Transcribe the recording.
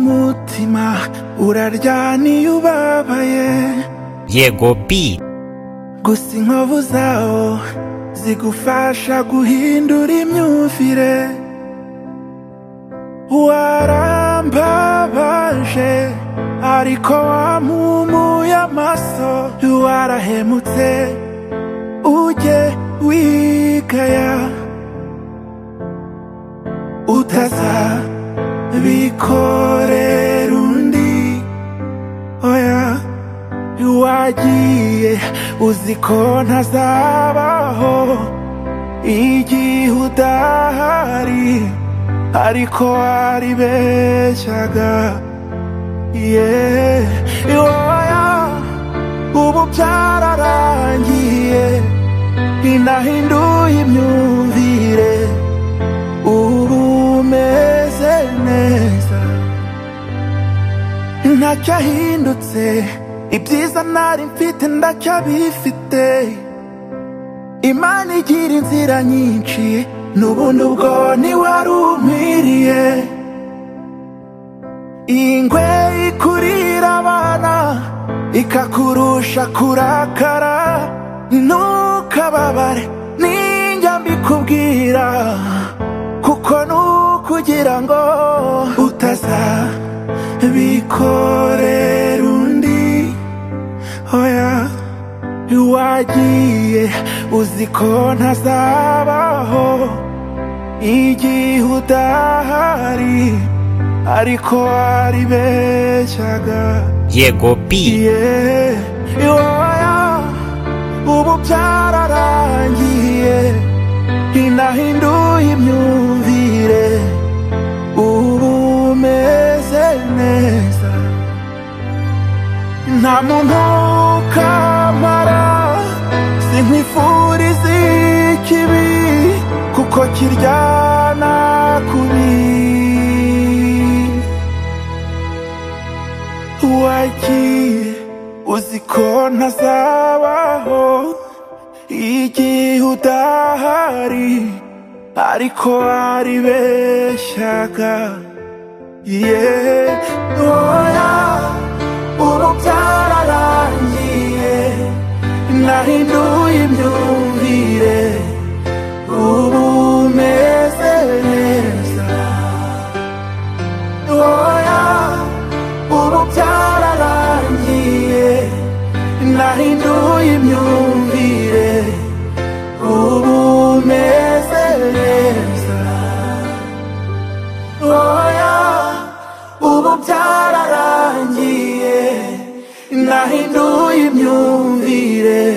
ubuzima uraryana iyo ubabaye yego bi gusa inkovu zawo zigufasha guhindura imyumvire warambabaje ariko wampumuye amaso warahemutse ujye wigaya utazabikorera undi oya wagiye uzi ko ntazabaho igihe udahari ariko waribeshyaga yeah. oya ubu byararangiye inahinduye imyumvire ubu umeze neza ntacyahindutse ibyiza nari mfite ndacyabifite imana igira inzira nyinshi n'ubundi ubwo ntiwari umwiriye ingwe ikurira abana ikakurusha kurakara ntukababare ninjya mbikubwira kuko nukugira ngo utazabikorera undi oya wagiye uzi ko ntazabaho igihe udahari ariko waribeshyaga yego bi yeah. oya ubu byararangiye inahinduye imyumvire ubu umeze neza nta muntu kamara sinkwifuriza ikibi kuko kiryana kubi wagiye uzi ko ntazabaho igihe udahari ariko waribeshyaga yeah. oya ubu byararangiye nahinduye imyumvire ubu umeze neza oya ubu byararangiye nahinduye imyumvire ubu umeze neza oya ubu byararangiye nahinduye imyumvire